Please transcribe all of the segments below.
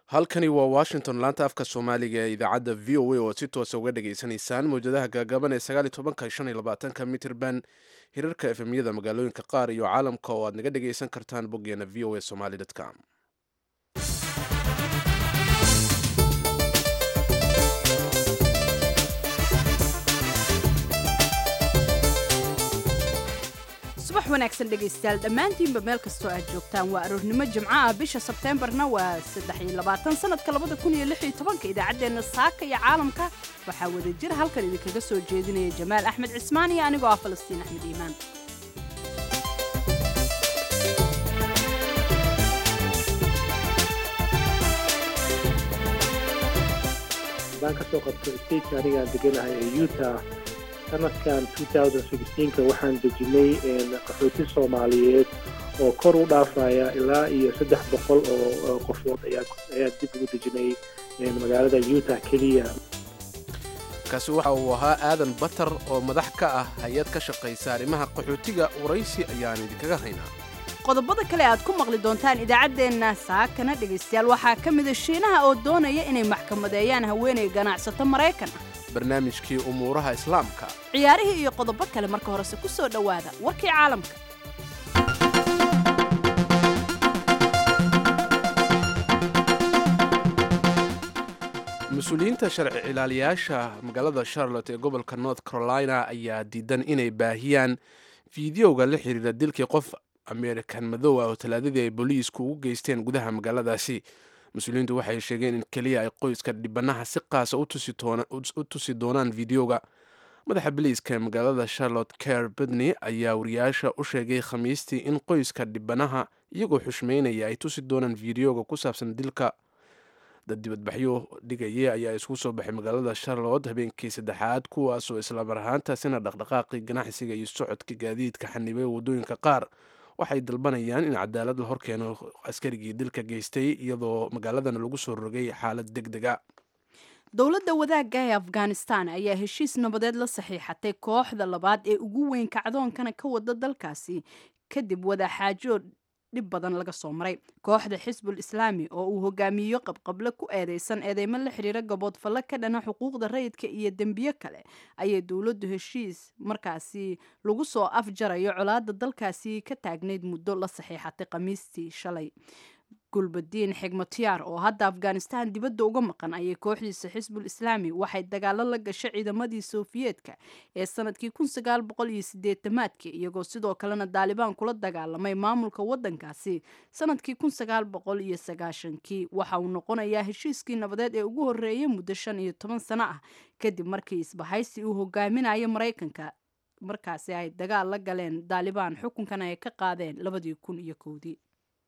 halkani waa washington laanta afka soomaaliga ee idaacadda v o a oo si toosa uga dhageysanaysaan mawjadaha gaagaaban ee sagaaliy tobanka shan iyo labaatanka mitirban hirarka efemyada magaalooyinka qaar iyo caalamka oo aad naga dhageysan kartaan boggeena v o a somaly com subax wanaagsan dhegaystayaal dhammaantiinba meel kastoo aad joogtaan waa aroornimo jimco ah bisha sebteembarna waa sanadka idaacaddeena saaka iyo caalamka waxaa wada jira halkan idinkaga soo jeedinaya jamaal axmed cismaan iyo anigoo ah falastiin axmed iimaan baan ka soo qabto stateka anigaan deganahay ee utah sanadkan ka waxaan dejinay qaxooti soomaaliyeed oo kor u dhaafaya ilaa iyo saddex boqol oo qofood ayaa dib ugu dejinay magaalada utah keliya kaasi waxa uu ahaa aadan batar oo madax ka ah hay-ad ka shaqaysa arrimaha qaxootiga waraysi ayaan idinkaga haynaa qodobada kale aad ku maqli doontaan idaacaddeenna saakana dhegaystayaal waxaa ka mida shiinaha oo doonaya inay maxkamadeeyaan haweenay ganacsato maraykan ah barnaamijkii umuuraha islaamka ciyaarihii iyo qodobo kale marka horese ku soo dhowaada warkii caalamka mas-uuliyiinta sharci ilaaliyaasha magaalada charlotte ee gobolka north carolina ayaa diidan inay baahiyaan fideoga la xiriira dilkii qof amerikan madow ah oo talaadadii ay booliisku ugu geysteen gudaha magaaladaasi mas-uuliyiintu waxay sheegeen in keliya ay qoyska dhibanaha si qaasa u tusi doonaan videoga madaxa biliiska ee magaalada charlotte ker bedney ayaa wariyaasha u sheegay khamiistii in qoyska dhibanaha iyagoo xushmeynaya ay tusi doonaan videoga ku saabsan dilka dad dibadbaxyo dhigaya ayaa isku soo baxay magaalada charlotte habeenkii saddexaad kuwaasoo islamar ahaantaasina dhaqdhaqaaqii ganacsiga iyo socodka gaadiidka xanibay waddooyinka qaar waxay dalbanayaan in cadaalad la horkeeno askarigii dilka geystay iyadoo magaaladana lagu soo rogay xaalad deg dega dowladda wadaagga ee afghanistan ayaa heshiis nabadeed la saxiixatay kooxda labaad ee ugu weyn kacdoonkana ka wada dalkaasi kadib wadaxaajo dhib badan laga soo maray kooxda xisbul islaami oo uu hogaamiyo qabqable ku eedeysan eedeymo la xiriira gaboodfalle ka dhana xuquuqda rayidka iyo dembiyo kale ayay dowladdu heshiis markaasi lagu soo afjarayo colaada dalkaasi ka taagnayd muddo la saxiixatay khamiistii shalay gulbadiin xigmatiyaar oo hadda afghanistan dibadda uga maqan ayay kooxdiisa xisbul islaami waxay dagaalo la gashay ciidamadii sofiyeetka ee sanadkii maadkii iyagoo sidoo kalena daalibaan kula dagaalamay maamulka wadankaasi sanadkii kii waxa uu noqonayaa heshiiskii nabadeed ee ugu horeeyay muddo shan iyo toban sano ah kadib markii isbahaysi uu hogaaminayo maraykanka markaasi ay dagaal la galeen daalibaan xukunkana ay ka qaadeen labadii kun iyo kowdii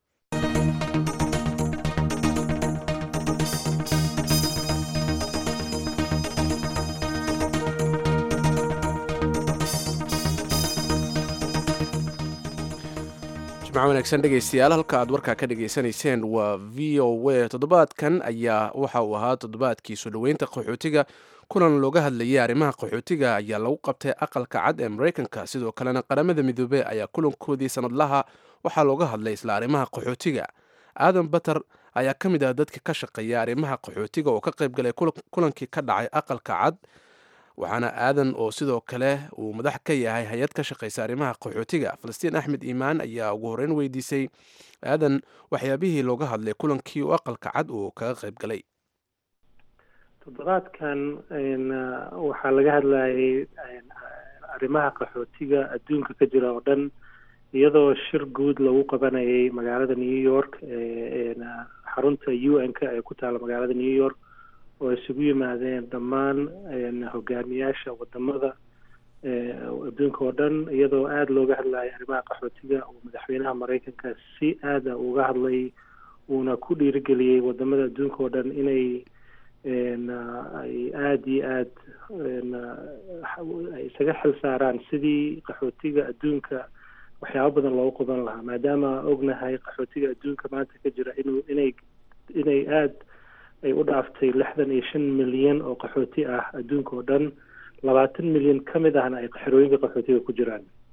jimco wanaagsan dhegaystayaal halka aad warkaa ka dhageysanayseen waa v o a toddobaadkan ayaa waxa uu ahaa toddobaadkii soo dhoweynta qaxootiga kulan looga hadlayay arrimaha qaxootiga ayaa lagu qabtay aqalka cad ee maraykanka sidoo kalena qaramada midoobey ayaa kulankoodii sanadlaha waxaa looga hadlay isla arrimaha qaxootiga aadan batar ayaa ka mid ah dadka ka shaqeeya arrimaha qaxootiga oo ka qayb galay kulankii ka dhacay aqalka cad waxaana aadan oo sidoo kale uu madax ka yahay hay-ad ka shaqaysa arrimaha qaxootiga falastiin axmed iimaan ayaa ugu horeyn weydiisay aadan waxyaabihii looga hadlay kulankii u aqalka cad uu kaga qayb galay toddobaadkan waxaa laga hadlayay arrimaha qaxootiga adduunka ka jira oo dhan iyadoo shir guud lagu qabanayay magaalada new york xarunta u n k ee ku taala magaalada new york oo isugu yimaadeen dhammaan hogaamiyaasha wadamada adduunka oo dhan iyadoo aada looga hadlayay arrimaha qaxootiga oo madaxweynaha maraykanka si aada uga hadlay uuna ku dhiirigeliyey wadamada adduunka oo dhan inay ay aada iyo aada ay isaga xil saaraan sidii qaxootiga adduunka waxyaabo badan loogu qaban lahaa maadaama ognahay qaxootiga adduunka maanta ka jira inuu inay inay aada ay u dhaaftay lixdan iyo shan milyan oo qaxooti ah adduunka oo dhan labaatan milyan ka mid ahna ay xerooyinka qaxootiga ku jiraan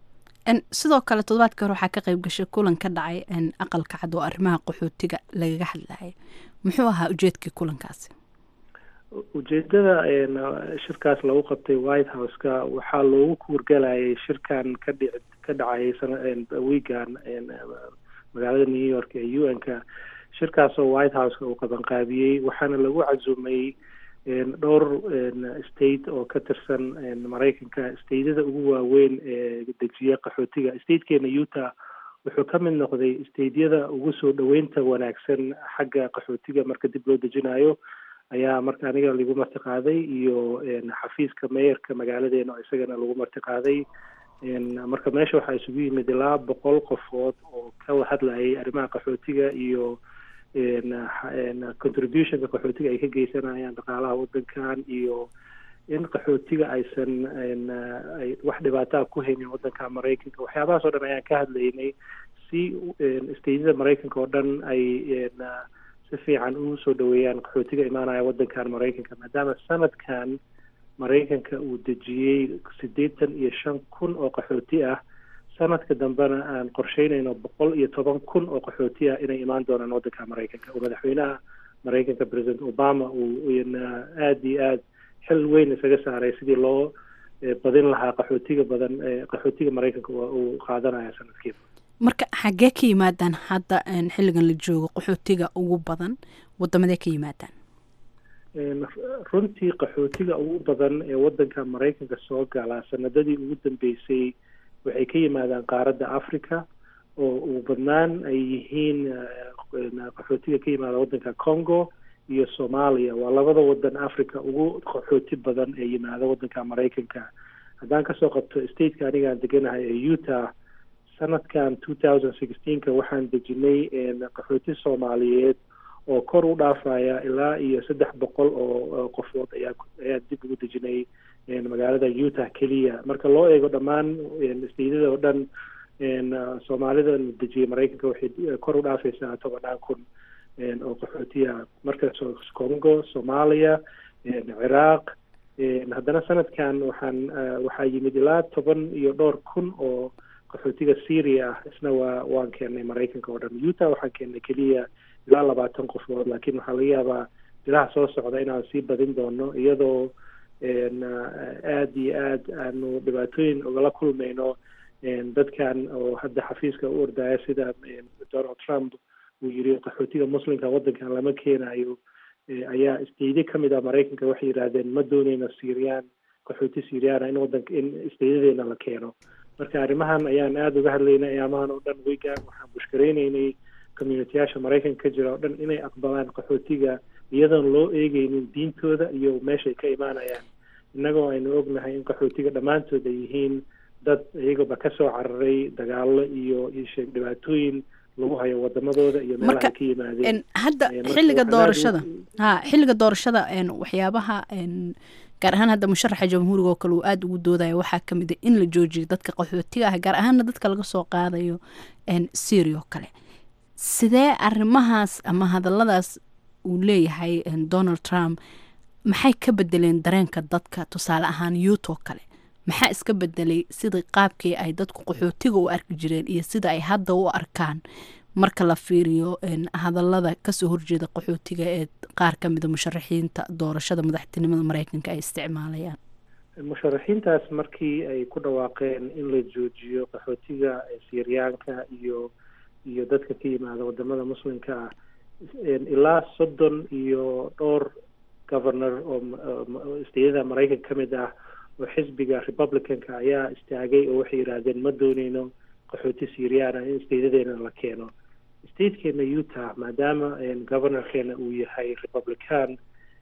sidoo kale toddobaadka hore waxaa ka qayb gashay kulan ka dhacay aqalka cad oo arrimaha qaxootiga lagaga hadlayay muxuu ahaa ujeedkii kulankaasi ujeedada shirkaas lagu qabtay white house-ka waxaa loogu kuurgalayay shirkan ka dhic ka dhacay wiigan magaalada new york ee u n-ka shirkaasoo white house-ka uu qabanqaabiyey waxaana lagu cazumay dhowr state oo ka tirsan maraykanka stateyada ugu waaweyn ee dejiya qaxootiga statekeena utah wuxuu ka mid noqday stateyada ugu soo dhoweynta wanaagsan xagga qaxootiga marka dib loo dejinayo ayaa marka aniga lagu martiqaaday iyo xafiiska meeyarka magaaladeena oo isagana lagu martiqaaday marka meesha waxaa isugu yimid ilaa boqol qofood oo ka hadlayay arrimaha qaxootiga iyo contributionka qaxootiga ay ka geysanayaan dhaqaalaha wadankan iyo in qaxootiga aysan wax dhibaataa ku haynin wadanka maraykanka waxyaabahaas oo dhan ayaan ka hadlaynay si stateyada maraykanka oo dhan ay si fiican ugu soo dhaweeyaan qaxootiga imaanaya wadankan maraykanka maadaama sanadkan maraykanka uu dejiyey siddeetan iyo shan kun oo qaxooti ah sanadka dambena aan qorsheynayno boqol iyo toban kun oo qaxooti ah inay imaan doonaan wadanka maraykanka oo madaxweynaha maraykanka president obama uu aada iyo aad xil weyn isaga saaray sidii loo badin lahaa qaxootiga badan qaxootiga maraykanka uu qaadanaya sanadkiiba marka xaggee ka yimaadaan hadda xilligan la joogo qaxootiga ugu badan wadamadee ka yimaadaan runtii qaxootiga ugu badan ee wadanka maraykanka soo gala sanadadii ugu dambeysay waxay ka yimaadaan qaaradda africa oo ugu badnaan ay yihiin qaxootiga ka yimaada wadanka congo iyo soomaaliya waa labada wadan africa ugu qaxooti badan ee yimaada wadanka maraykanka haddaan kasoo qabto stateka anigaan deganahay ee utah sanadkan two thousand sixteenka waxaan dejinay qaxooti soomaaliyeed oo kor u dhaafaya ilaa iyo saddex boqol oo qofood ayaa ayaa dib ugu dejinay magaalada utah keliya marka loo eego dhammaan stateyada oo dhan soomaalida la dejiyay maraykanka waxay kor u dhaafaysaa tobannaan kun oo qaxootiya marka congo soomaaliya ciraaq haddana sanadkan waxaan waxaa yimid ilaa toban iyo dhowr kun oo qaxootiga syria ah isna waa waan keennay maraykanka oo dhan utah waxaan keennay keliya ilaa labaatan qofood laakiin waxaa laga yaabaa bilaha soo socda inaan sii badin doono iyadoo aada iyo aad aanu dhibaatooyin ogala kulmayno dadkan oo hadda xafiiska u ordaya sida donald trump uu yiri qaxootiga muslimka wadankan lama keenayo ayaa isteyde ka mid ah maraykanka waxay yidhaahdeen ma dooneyno syrian qaxooti syriana in wadanka in isteydadeena la keeno marka arrimahan ayaan aada uga hadlaynay ayaamahan oo dhan weygan waxaan bushkaraynaynay communitiyaasha maraykanka ka jira oo dhan inay aqbalaan qaxootiga iyadoon loo eegeynin diintooda iyo meeshay ka imaanayaan innagoo aynu ognahay in qaxootiga dhammaantood ay yihiin dad iyagaba kasoo cararay dagaalo iyo isheeg dhibaatooyin lagu hayo wadamadooda iyo meelaha ka yimaadeen hadda xilliga doorashada ha xilliga doorashada waxyaabaha gaar ahaan hadda musharaxa jamhuuriga oo kale uu aada ugu doodaya waxaa ka mid a in la joojiyo dadka qaxootiga ah gaar ahaana dadka laga soo qaadayo syria oo kale sidee arrimahaas ama hadalladaas uu leeyahay donald trump maxay ka bedeleen dareenka dadka tusaale ahaan yuut oo kale maxaa iska bedelay sidai qaabkii ay dadku qaxootiga u arki jireen iyo sida ay hadda u arkaan marka la fiiriyo hadallada kasoo horjeeda qaxootiga ee qaar ka mida musharaxiinta doorashada madaxtinimada mareykanka ay isticmaalayaan musharaxiintaas markii ay ku dhawaaqeen in la joojiyo qaxootiga siryaanka iyo iyo dadka ka yimaada wadamada muslimka ah ilaa soddon iyo dhowr governor oo isteyada maraykanka ka mid ah oo xisbiga republicanka ayaa istaagay oo waxay yidhaahdeen ma dooneyno qaxooti syriana in isteydadeena la keeno statekeena utah maadaama governorkeena uu yahay republican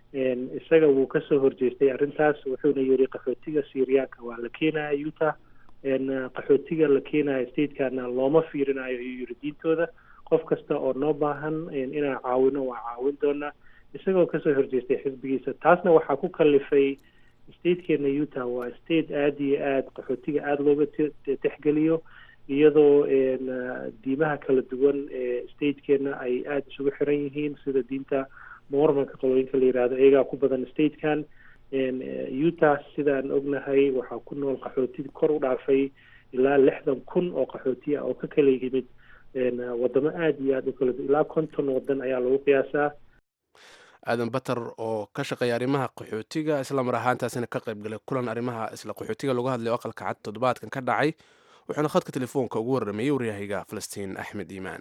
isaga wuu kasoo horjeestay arrintaas wuxuuna yiri qaxootiga syriyaanka waa la keenaya utah qaxootiga la keenaya statekana looma fiirinayo ayuu yiri diintooda qof kasta oo noo baahan inaan caawino waa caawin doonaa isagoo kasoo horjeestay xisbigiisa taasna waxaa ku kalifay statekeena utah waa state aada iyo aada qaxootiga aada looga texgeliyo iyadoo diimaha kala duwan ee statekeena ay aada isugu xiran yihiin sida diinta mormonka qolooyinka la yihahdo iyagaa ku badan statekan utah sidaan ognahay waxaa ku nool qaxooti kor u dhaafay ilaa lixdan kun oo qaxootiya oo ka kala yimid wadamo aada iyo aada u kala ilaa konton wadan ayaa lagu qiyaasaa aadan batar oo ka shaqeeya arrimaha qaxootiga isla mar ahaantaasina ka qayb galay kulan arrimaha isla qaxootiga lagu hadlay oo aqalka cad toddobaadkan ka dhacay wuxuuna khadka telefoonka ugu warrameeyey waryahayga falastiin axmed iimaan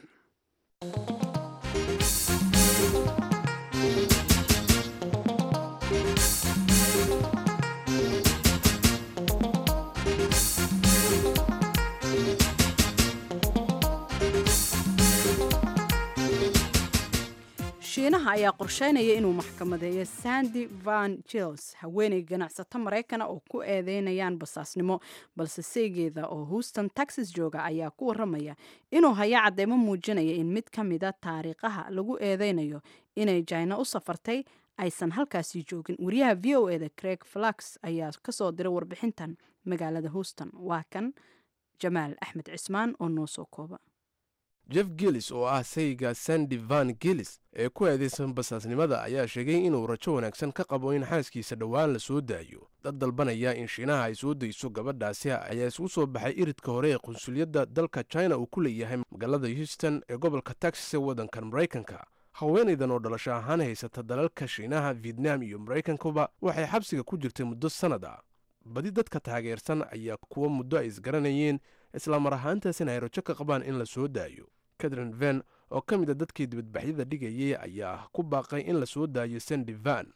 shiinaha ayaa qorsheynaya inuu maxkamadeeyo sandy van jils haweeney ganacsato maraykana oo ku eedeynayaan basaasnimo balse seygeeda oo houston texas jooga ayaa ku waramaya inuu haya cadeymo muujinaya in mid ka mida taariikhaha lagu eedeynayo inay jina u safartay aysan halkaasi joogin wariyaha v o eda craig flax ayaa kasoo diray warbixintan magaalada houston waa kan jamaal axmed cismaan oo noo soo kooba jeff gillis oo ah sayga sandy van gillis ee ku eedeysan basaasnimada ayaa sheegay inuu rajo wanaagsan ka qabo in xaaskiisa dhowaan la soo daayo dad dalbanaya in shiinaha ay soo dayso gabadhaasi ayaa isugu soo baxay iridka hore ee qunsuliyadda dalka china uu ku leeyahay magaalada houston ee gobolka texas ee waddankan maraykanka haweenaydan oo dhalasho ahaan haysata dalalka shiinaha vietnam iyo maraykankuba waxay xabsiga ku jirtay muddo sannad ah badi dadka taageersan ayaa kuwa muddo ay isgaranayeen isla mar ahaantaasina ay rajo ka qabaan in la soo daayo catherine ven oo ka mid a dadkii dibadbaxyada dhigayay ayaa ku baaqay in la soo daayo sandy van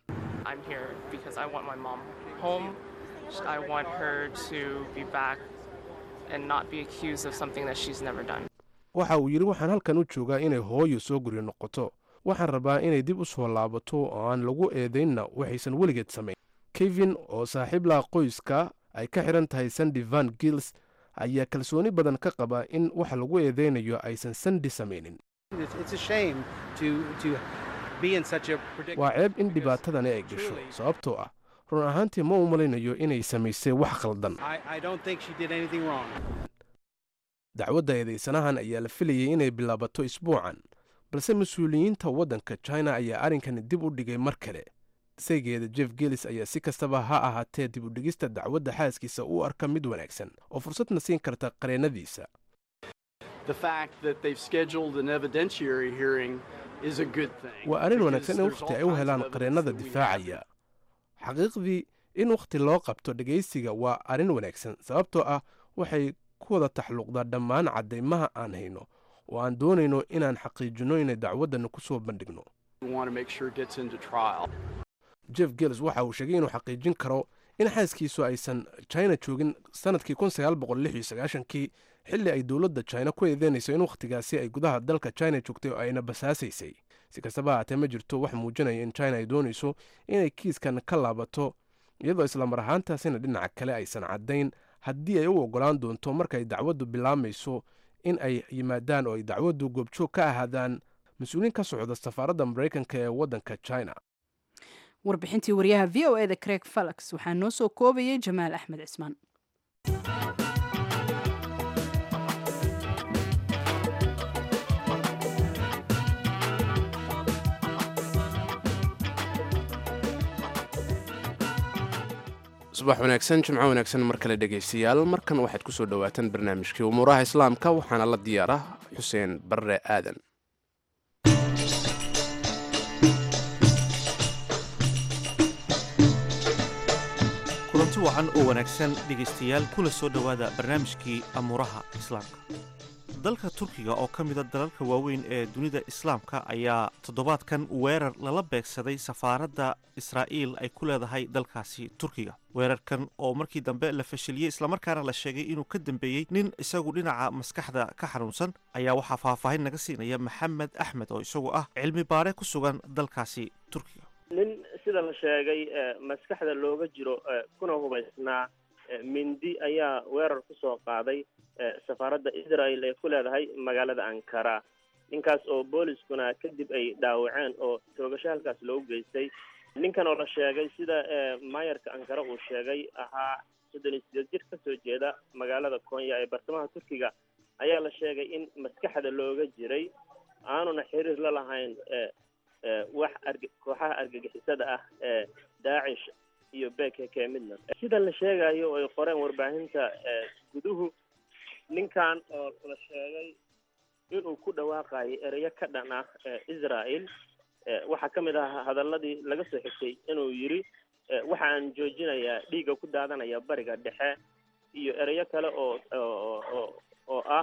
waxa uu yidhi waxaan halkan u joogaa inay hooyo soo guryo noqoto waxaan rabaa inay dib u soo laabato oo aan lagu eedaynna waxaysan weligeed samayn kevin oo saaxiib laha qoyska ay ka xidhan tahay sandy van gills ayaa kalsooni badan ka qaba in waxa lagu eedeynayo aysan sandi samaynin waa ceeb in dhibaatadani ay gasho sababtoo ah run ahaantii ma u malaynayo inay samaysay wax khaldan dacwadda eedaysanahan ayaa la filayay inay bilaabato isbuucan balse mas-uuliyiinta waddanka china ayaa arrinkani dib u dhigay mar kale saygeeda jeff gelis ayaa si kastaba ha ahaatee dib u dhigista dacwadda xaaskiisa u arka mid wanaagsan oo fursadna siin karta qareennadiisa waa arrin wanaagsan in wakhti ay u helaan qareennada difaacaya xaqiiqdii in wakhti loo qabto dhegaysiga waa arrin wanaagsan sababtoo ah waxay ku wada taxluuqdaa dhammaan caddaymaha aan hayno oo aan doonayno inaan xaqiijinno inay dacwaddana ku soo bandhigno jeff gels waxa uu sheegay inuu xaqiijin karo in xaaskiisu aysan china joogin sannadkii kii xilli ay dowladda china ku eedeynayso in wakhtigaasi ay gudaha dalka china joogtay oo ayna basaasaysay si kastaba haatee ma jirto wax muujinaya in china ay doonayso inay kiiskan ka laabato iyadoo islamar ahaantaasina dhinaca kale aysan caddayn haddii ay u oggolaan doonto markaay dacwaddu bilaamayso in ay yimaadaan oo ay dacwaddu goobjoog ka ahaadaan mas-uuliin ka socda safaaradda maraykanka ee waddanka china warbixintii wariyaha v o eda craig falax waxaa noo soo koobayay jamaal axmed cismaan subax wanaagsan jimco wanaagsan mar kale dhegaystayaal markan waxaad ku soo dhowaataan barnaamijkii umuuraha islaamka waxaana la diyaara xuseen barre aadan kulanti wacan oo wanaagsan dhegaystayaal kula soo dhowaada barnaamijkii amuuraha islaamka dalka turkiga oo ka mida dalalka waaweyn ee dunida islaamka ayaa toddobaadkan weerar lala beegsaday safaaradda israa'iil ay ku leedahay dalkaasi turkiga weerarkan oo markii dambe la fashiliyey islamarkaana la sheegay inuu ka dambeeyey nin isagu dhinaca maskaxda ka xanuunsan ayaa waxaa faahfaahin naga siinaya maxamed axmed oo isagu ah cilmi baare ku sugan dalkaasi turkiga nin sida la sheegay maskaxda looga jiro kuna hubaysnaa mindi ayaa weerar kusoo qaaday safaaradda israel ee ku leedahay magaalada ankara ninkaas oo booliskuna kadib ay dhaawaceen oo toogasho halkaas loogu geystay ninkan oo la sheegay sida maayarka ankara uu sheegay ahaa soddon iyo sideed jir kasoo jeeda magaalada konya ee bartamaha turkiga ayaa la sheegay in maskaxda looga jiray aanuna xiriir la lahayn wax arg kooxaha argagixisada ah ee daacish iyo beke midna sida la sheegayo oo ay qoreen warbaahinta guduhu ninkan oo la sheegay inuu ku dhawaaqayo ereyo ka dhan ah israel waxaa ka mid ah hadaladii laga soo xigtay inuu yidhi waxaan joojinayaa dhiigga ku daadanaya bariga dhexe iyo ereyo kale oo oo oo ah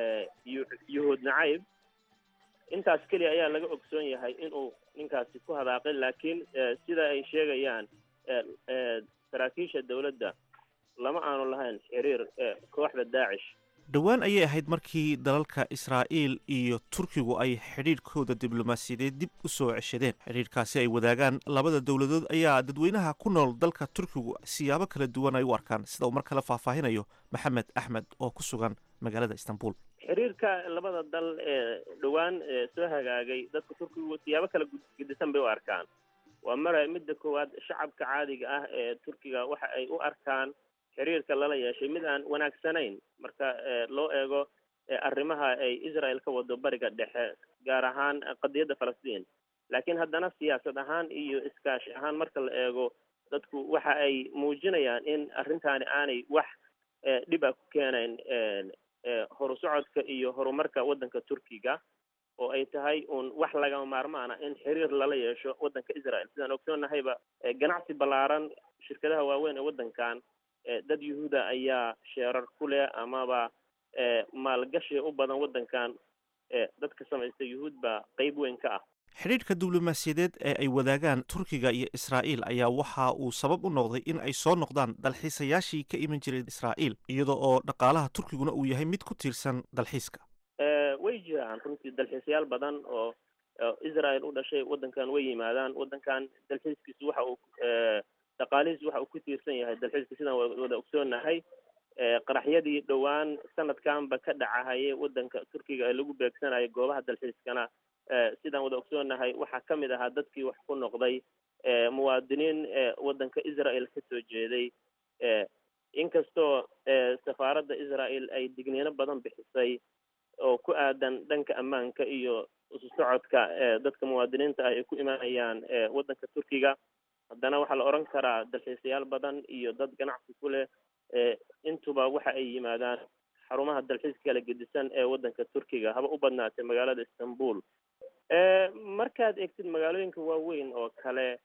yuhuud nacayb intaas keliya ayaa laga ogsoon yahay inuu ninkaasi ku hadaaqay laakiin sida ay sheegayaan saraakiisha dowladda lama aanu lahayn xiriir kooxda daacish dhowaan ayay ahayd markii dalalka israa'iil iyo turkigu ay xidhiidhkooda diblomaasiyadeed dib u soo ceshadeen xidhiidhkaasi ay wadaagaan labada dowladood ayaa dadweynaha ku nool dalka turkigu siyaabo kala duwan ay u arkaan sida uu mar kale faahfaahinayo maxamed axmed oo ku sugan magaalada istanbul xiriirka labada dal ee dhowaan soo hagaagay dadka turkigu siyaabo kala gedisan bay u arkaan waa mara midda koowaad shacabka caadiga ah ee turkiga waxa ay u arkaan xiriirka lala yeeshay mid aan wanaagsanayn marka loo eego arrimaha ay israel ka wado bariga dhexe gaar ahaan qadiyadda falastiin laakiin haddana siyaasad ahaan iyo iskaashi ahaan marka la eego dadku waxa ay muujinayaan in arrintaani aanay wax dhib a ku keenayn horu socodka iyo horumarka waddanka turkiga oo ay tahay uun wax lagama maarmaana in xiriir lala yeesho waddanka israel sidaan ogsoonnahayba ganacsi ballaaran shirkadaha waaweyn ee waddankan dad yuhuuda ayaa sheerar ku leh amaba maalgashi u badan waddankan dadka samaysta yuhuud baa qeyb weyn ka ah xidhiidhka diblomaasiyadeed ee ay wadaagaan turkiga iyo israa'iil ayaa waxa uu sabab u noqday in ay soo noqdaan dalxiisayaashii ka iman jiray israa'iil iyada oo dhaqaalaha turkiguna uu yahay mid ku tiirsan dalxiiska way jiraan runtii dalxiisayaal badan oo israel u dhashay waddankan way yimaadaan waddankan dalxiiskiisu waxa uu dhaqaalihiisu waxa uu ku tiirsan yahay dalxiiska sidaan wada ogsoonnahay qaraxyadii dhowaan sanadkanba ka dhacahayay waddanka turkiga ee lagu beegsanayo goobaha dalxiiskana sidaan wada ogsoonnahay waxaa ka mid ahaa dadkii wax ku noqday muwaadiniin waddanka israel ka soo jeeday inkastoo safaaradda israel ay digniino badan bixisay oo ku aadan dhanka ammaanka iyo isu socodka dadka muwaadiniinta ah ay ku imaanayaan waddanka turkiga haddana waxaa la odhan karaa dalxiisayaal badan iyo dad ganacsi ku leh intuba waxa ay yimaadaan xarumaha dalxiiska kala gedisan ee waddanka turkiga haba u badnaatay magaalada istanbul markaad eegtid magaalooyinka waaweyn oo kale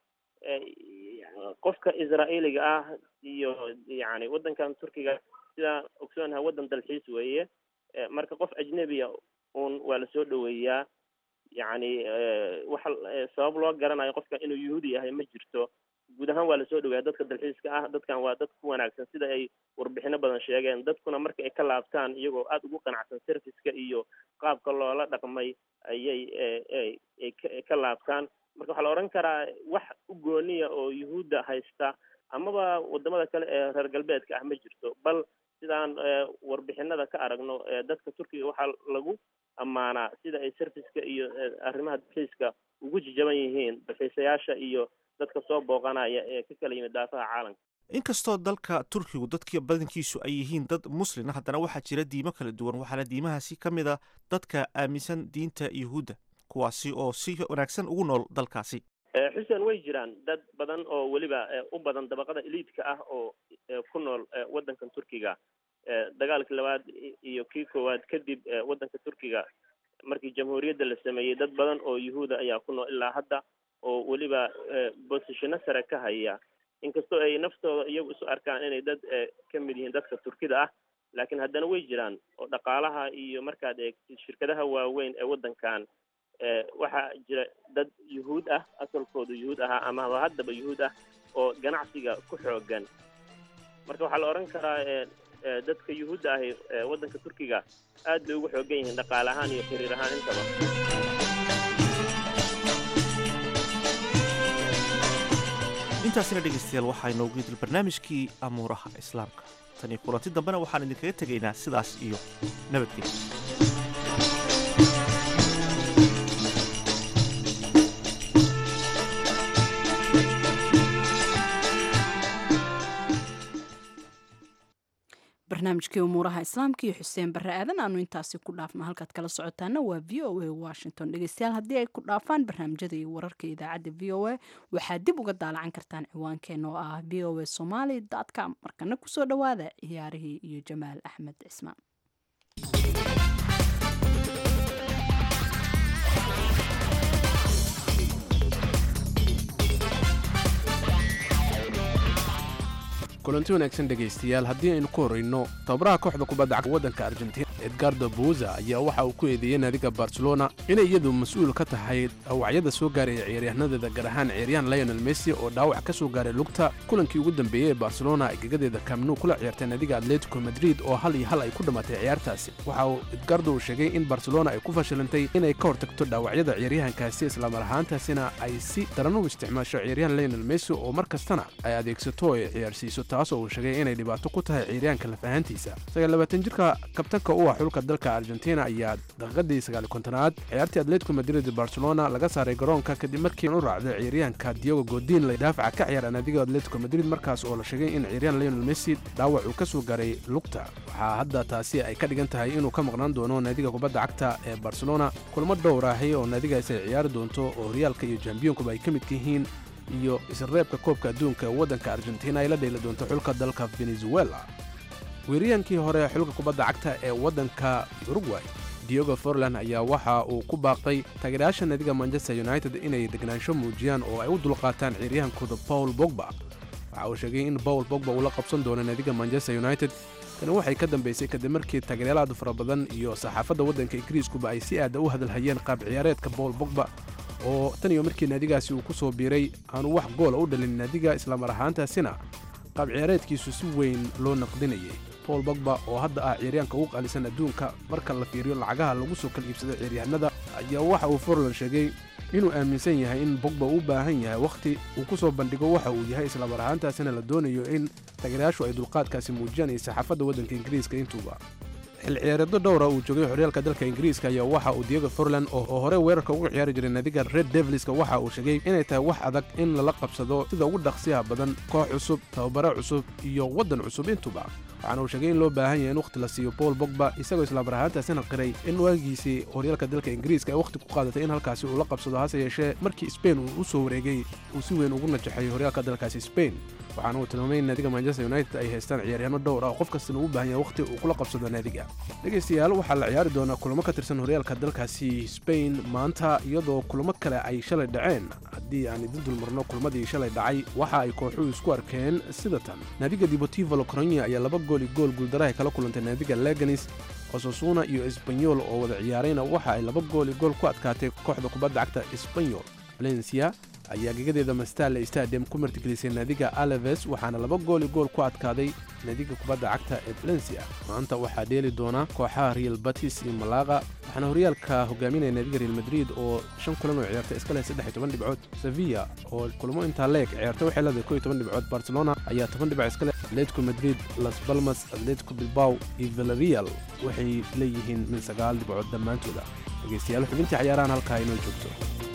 qofka israa'iiliga ah iyo yacni waddankan turkiga sidaan ogsoonaha waddan dalxiis weeye marka qof ajnebiya uun waa lasoo dhoweeyaa yacni waxa sabab loo garanayo qofka inuu yuhuudi yahay ma jirto guud ahaan waa lasoo dhaweeya dadka dalxiiska ah dadkan waa dad ku wanaagsan sida ay warbixino badan sheegeen dadkuna marka ay ka laabtaan iyagoo aada ugu qanacsan serviceka iyo qaabka loola dhaqmay ayay ay ka laabtaan marka waxaa la odhan karaa wax u gooniya oo yuhuudda haysta amaba wadamada kale ee reer galbeedka ah ma jirto bal sidaan warbixinada ka aragno dadka turkiga waxaa lagu ammaanaa sida ay serviceka iyo arrimaha dalxiiska ugu jijaban yihiin dalxiisayaasha iyo dadka soo booqanaya ee ka kala yimid daafaha caalamka inkastoo dalka turkigu dadka badankiisu ay yihiin dad muslin haddana waxaa jira diimo kala duwan waxaana diimahaasi ka mid a dadka aaminsan diinta yuhuudda kuwaasi oo si wanaagsan ugu nool dalkaasi xuseen way jiraan dad badan oo weliba u badan dabaqada eliidka ah oo ku nool waddankan turkiga dagaalkii labaad iyo kii koowaad kadib waddanka turkiga markii jamhuuriyadda la sameeyey dad badan oo yuhuuda ayaa ku nool ilaa hadda oo weliba bosishino sare ka haya inkastoo ay naftooda iyagu isu arkaan inay dad ka mid yihiin dadka turkida ah laakiin haddana way jiraan oo dhaqaalaha iyo markaad eegtid shirkadaha waaweyn ee waddankan waxaa jira dad yuhuud ah asalkoodu yuhuud ahaa amaba haddaba yuhuud ah oo ganacsiga ku xoogan marka waxaa la odhan karaa dadka yuhuudda ahi waddanka turkiga aad bay ugu xoogan yihiin dhaqaale ahaan iyo xiriir ahaan intaba intaasina dhegaystayaal waxaa inoogu yidil barnaamijkii amuuraha islaamka tan iyo kulanti dambena waxaan idinkaga tegaynaa sidaas iyo nabadgelya barnaamijkii umuuraha islaamka iyo xuseen barre aadan aanu intaasi ku dhaafno halkaad kala socotaana waa v o a washington dhegeystayaal haddii ay ku dhaafaan barnaamijyada iyo wararka idaacadda v o a waxaad dib uga daalacan kartaan ciwaankeena oo ah v o a somaly com markana kusoo dhowaada ciyaarihii iyo jamaal axmed cismaan kulanti wanaagsan dhegaystayaal haddii aynu ku horrayno tababaraha kooxda kubadda cagta waddanka argentina edgardo buza ayaa waxa uu ku eedeeyey naadiga barcelona inay iyadu mas-uul ka tahay dhawacyada soo gaaraya ciyaaryahannadeeda gaar ahaan ciyaaryahan lionel messi oo dhaawac ka soo gaaray lugta kulankii ugu dambeeyey ee barcelona ay gegadeeda kamnu kula ciyaartay naadiga atletico madrid oo hal iyo hal ay ku dhammaatay ciyaartaasi waxa uu edgardo uu sheegay in barcelona ay ku fashilantay inay ka hortagto dhaawacyada ciyaaryahankaasi islamar ahaantaasina ay si daran u isticmaasho ciyaaryahan lionel messi oo mar kastana ay adeegsato oo ay ciyaarsiiso taasoo uu sheegay inay dhibaato ku tahay ciyaaryahanka lafahantiisa sagaallabaatan jirka kabtanka u ah xulka dalka argentina ayaa daqiiqadii sagaali kontonaad ciyaartii atletico madrid barcelona laga saaray garoonka kadib markii u raacday ciyaaryahanka diogo godin la daafaca ka ciyaara naadiga atletico madrid markaas oo la sheegay in ciyaaryahan lionel messi dhaawac uu ka soo gaaray lugta waxaa hadda taasi ay ka dhigan tahay inuu ka maqnaan doono naadiga kubadda cagta ee barcelona kulmo dhowr ahi oo naadigaasi ay ciyaari doonto oo horyaalka iyo jambiyonkuba ay ka midka yihiin iyo isreebka koobka adduunka ee waddanka argentina ay la dheeli doonto xulka dalka venezuela weeriyaankii hore xulka kubadda cagta ee waddanka uruguay diogo forland ayaa waxa uu ku baaqay taageerayaasha naadiga manchester united inay degnaansho muujiyaan oo ay u dulqaataan ciyaaryahankooda paul bogba waxa uu sheegay in paul bogba uu la qabsan doono naadiga manchester united tani waxay ka dambaysay kadib markii taageeryaalaad fara badan iyo saxaafadda waddanka ingiriiskuba ay si aada u hadalhayeen qaab ciyaareedka paul bogba oo tan iyo markii naadigaasi uu ku soo biiray aanu wax goola u dhalin naadiga islamar ahaantaasina qaab ciyaareedkiisu si weyn loo naqdinayay paul bogba oo hadda ah ciyaaryaanka ugu qaalisan adduunka marka la fiiriyo lacagaha lagu soo kala iibsado ciyaaryahanada ayaa waxa uu forland sheegay inuu aaminsan yahay in bogba u baahan yahay wakhti uu ku soo bandhigo waxa uu yahay islamar ahaantaasina la doonayo in taageerayaashu ay dulqaadkaasi muujiyaan iyo saxaafadda waddanka ingiriiska intuuba xil ciyaareedyo dhowra uu joogay horyaalka dalka ingiriiska ayaa waxa uu diego forland oo hore weerarka uga ciyaari jiray naadiga red devilska waxa uu sheegay inay tahay wax adag in lala qabsado sida ugu dhaqsiyaha badan koox cusub tababare cusub iyo waddan cusub intuba waxaana uu sheegay in loo baahan yahay in wakhti la siiyo paul bogba isagoo islaamar ahaantaasina qiray in waagiisii horyaalka dalka ingiriiska ay wakhti ku qaadatay in halkaasi uu la qabsado hase yeeshee markii sbain uu u soo wareegay uu si weyn ugu najaxay horyaalka dalkaasi sbain waxaana uu tilmaamay in naadiga manchester united ay haystaan ciyaaryahanno dhowr ah oo qof kastana uu baahan yahay wakhti uu kula qabsado naadiga dhegaystayaal waxaa la ciyaari doonaa kulamo ka tirsan horyaalka dalkaasi sbain maanta iyadoo kulamo kale ay shalay dhaceen haddii aan idin dulmarno kulmadii shalay dhacay waxa ay kooxuhu isku arkeen sida tan naadiga deportivo locronia ayaa laba gool iyo gool guuldarahay kala kulantay naadiga leganis osasuna iyo esbanyol oo wada ciyaarayna waxa ay laba gool iyo gool ku adkaatay kooxda kubadda cagta esbanyol valencia ayaa gegadeeda mastale stadium ku martigelisay naadiga alaves waxaana laba gool iyo gool ku adkaaday naadiga kubadda cagta ee valencia maanta waxaa dheeli doona kooxaha real batis iyo malaqa waxaana horyaalka hogaaminaya naadiga real madrid oo shan kulan oo ciyaartay iska leh saddex iyo toban dhibcood sevilla oo kulmo intaa leeg ciyaartay waxay leedahay koo iyo toban dhibcood barcelona ayaa toban dhibc iska leh atletico madrid las balmas atletico bilbao iyo villarreal waxay leeyihiin min sagaal dhibcood dhammaantooda dhegaystayaal xubintii cayaarahan halkaa inoo joogto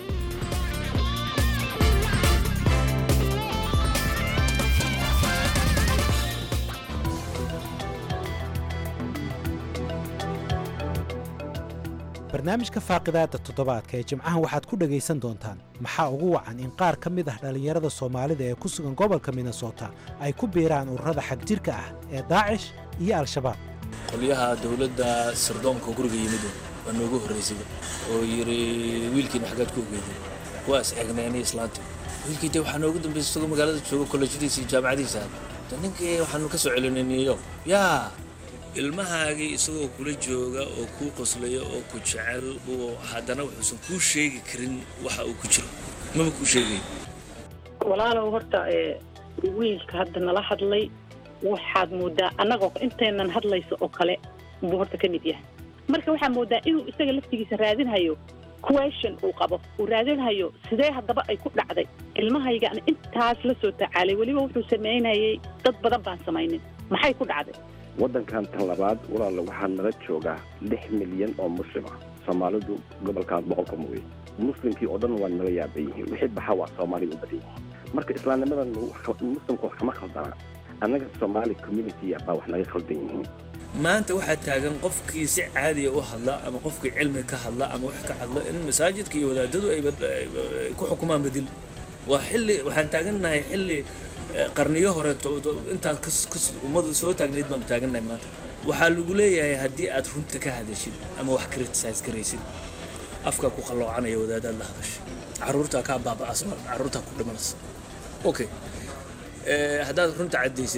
barnaamijka faaqidaada toddobaadka ee jimcahan waxaad ku dhegaysan doontaan maxaa ugu wacan in qaar ka mid ah dhallinyarada soomaalida ee ku sugan gobolka minnesota ay ku biiraan ururada xagjirka ah ee daacish iyo al-shabaab qolyaha dowladda sirdoonka guriga yimid waa noogu horraysay oo yidhi wiilkiina xaggaad ku ogeeday waa is eegnaynay islaantii wiilkii dee waxaa noogu dambaysay isagoo magaalada jooga kollejyadiisa iyo jaamacadiisa de ninkii waxaanu ka soo celinay new york yaa ilmahaagii isagoo kula jooga oo kuu qoslaya oo ku jecel oo haddana wuxuusan kuu sheegi karin waxa uu ku jiro maba kuu sheegay walaalow horta wiilka hadda nala hadlay waxaad moodaa annagoo intaynan hadlayso oo kale buu horta ka mid yahay marka waxaa moodaa inuu isaga laftigiisa raadinhayo question uu qabo uu raadinhayo sidee haddaba ay ku dhacday ilmahaygaan intaas la soo tacaalay weliba wuxuu samaynayay dad badan baan samaynin maxay ku dhacday waddankan tan labaad walaalla waxaa nala joogaa lix milyan oo muslim ah soomaalidu gobolkaas boqolka mooye muslimkii oo dhan waa nala yaaban yihiin wixii baxa waa soomaaliga u badan yihiin marka islaamnimadan muslimka wax kama khaldana annaga soomaali community baa wax naga khaldan yihiin maanta waxaa taagan qofkii si caadiya u hadla ama qofkii cilmi ka hadla ama wax ka hadla in masaajidka iyo wadaadadu ay ku xukumaan badil waa xilli waxaan taagannahay xilli qarniyo hore intaad ummadu soo taagnayd baanu taagannahay maanta waxaa lagu leeyahay haddii aad runta ka hadashid ama wax criticize garaysid afkaa ku qalloocanaya wadaadaad la hadashay carruurtaa kaa baaba'as carruurtaa ku dhimanaysa okay haddaad runta caddaysid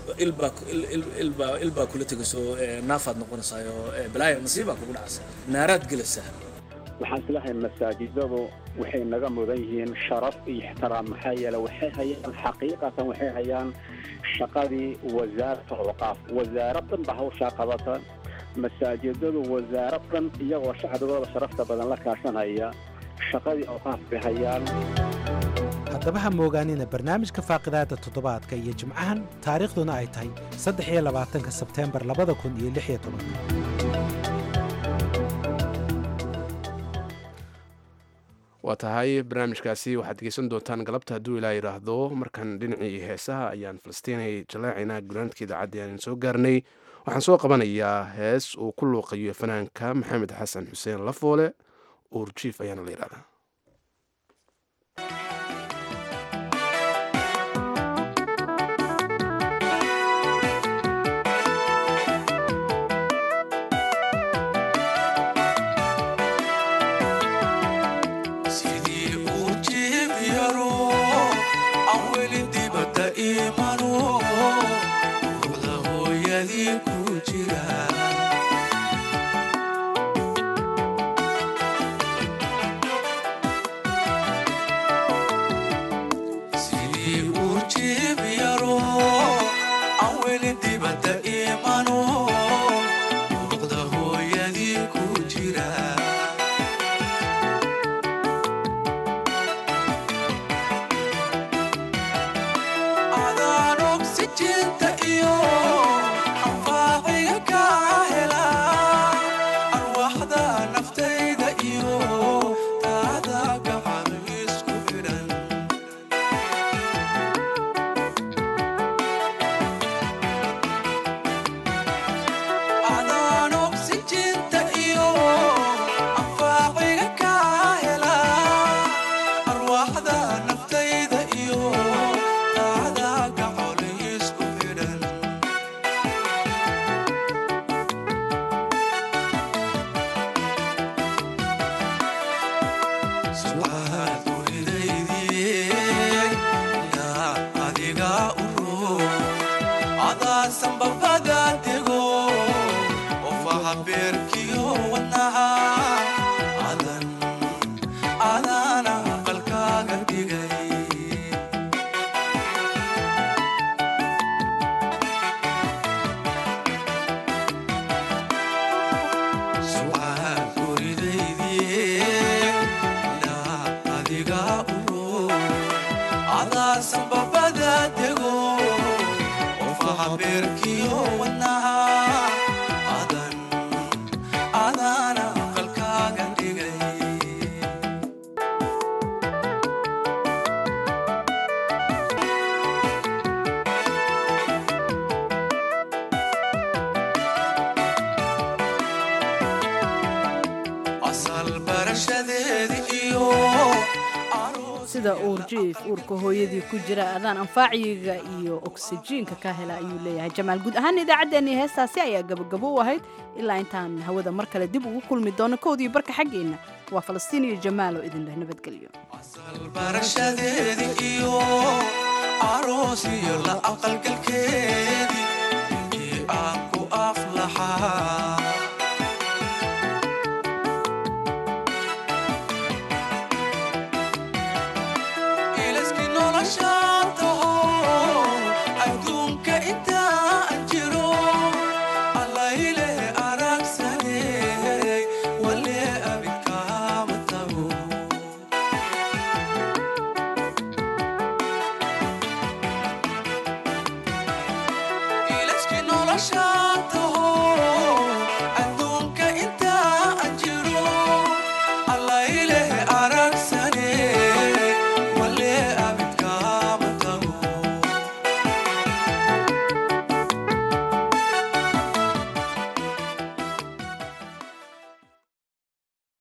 ilbaa ilbaa ilbaa kula tegayso naafaad noqonaysaayo balaaya nasiibaa kugu dhacaysa naaraad gelaysaa waxaan islahay masaajidadu waxay naga mudan yihiin sharaf iyo ixtiraam maxaa yeele waxay hayaan xaqiiqatan waxay hayaan shaqadii wasaarat awqaaf wasaarad dhan ba hawshaa qabata masaajidadu wasaarad dhan iyagoo shacbigooda sharafta badan la kaashanaya shaqadii awqaaf bay hayaan haddaba ha moogaanina barnaamijka faaqidaada toddobaadka iyo jimcahan taariikhduna ay tahay saddex iyo labaatanka sebteembar labada kun iyo lix iyo tobanka waa tahay barnaamijkaasi waxaad dhegeysan doontaan galabta hadduu ilaa yidhaahdo markan dhinacii heesaha ayaan falastiinay jaleecina gunaanadka idaacaddi aan soo gaarnay waxaan soo qabanayaa hees uu ku luuqayo fanaanka maxamed xasan xuseen lafoole uurjiif ayaana la yidhahdaa sida uurjiif uurka hooyadii ku jira adaan anfaaciga iyo oksijiinka ka hela ayuu leeyahay jamaal guud ahaan idaacaddeenii heestaasi ayaa gabagabo u ahayd ilaa intaan hawada mar kale dib ugu kulmi doono kowdii barka xaggeenna waa falastiin iyo jamaal oo idinleh nabadgelyo barashadeedi iyo aroos iyo la aqalgalkeedii aan